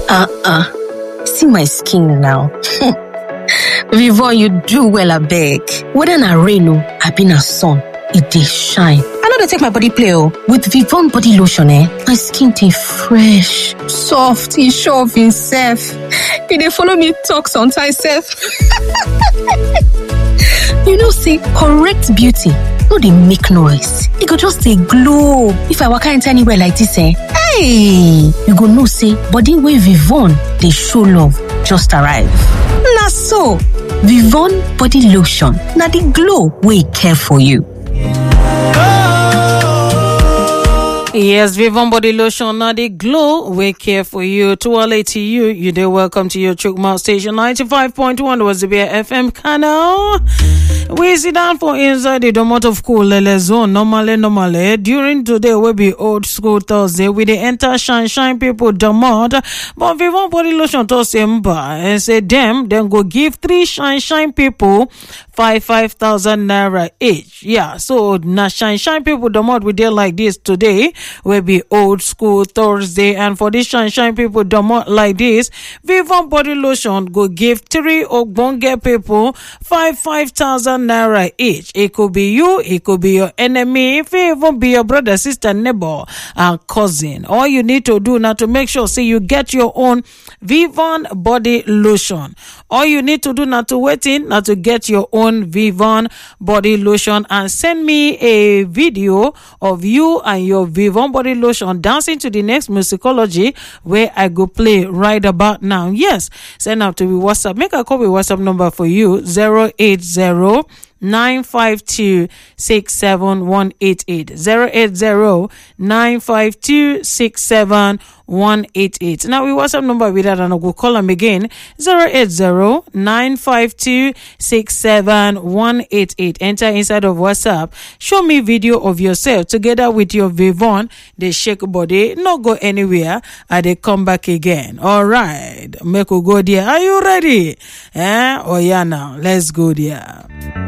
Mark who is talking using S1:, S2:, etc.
S1: Uh-uh. See my skin now. Vivon, you do well, I beg. Whether na rain o, abi na sun, e dey shine. I no dey take my body play o. With Vivon body lotion eh, my skin dey fresh, soft, e sure of imself. E dey follow me talk sometimes sef. you know say correct beauty no dey make noise, e go just dey glow. If I waka enter anywhere like dis eh, hey! You go know say body wey Vivon dey show love just arrive. Na so, Vivon body lotion na the glow wey care for you.
S2: Yes, Vivon Body Lotion, now the glow we care for you. To all to you, you dey welcome to your Chukma station 95.1 was the FM canal. We sit down for inside the domot of cool lele zone. Normally, normally, during today will be old school Thursday. We dey enter shine shine people domot. But Vivon Body Lotion to Simba and say them, then go give three shine shine people five five thousand naira each. Yeah, so na shine shine people domot we dey like this today. will be old school Thursday. And for this shine shine people domot like this, Vivon Body Lotion go give three ogbonge people five five thousand naira each. It could be you, it could be your enemy, if it even be your brother, sister, neighbor, and cousin. All you need to do now to make sure say you get your own Vivon Body Lotion. All you need to do now to wait in now to get your own Vivon Body Lotion and send me a video of you and your Vivon Body Lotion dancing to the next musicology where I go play right about now. Yes, send out to me WhatsApp. Make a copy WhatsApp number for you 080 952 67188 080 952 67188 now we whatsapp number with that and i go call them again 080 952 67188 enter inside of whatsapp show me video of yourself together with your vivon they shake body not go anywhere and they come back again all right make we go there are you ready eh oh yeah now let's go there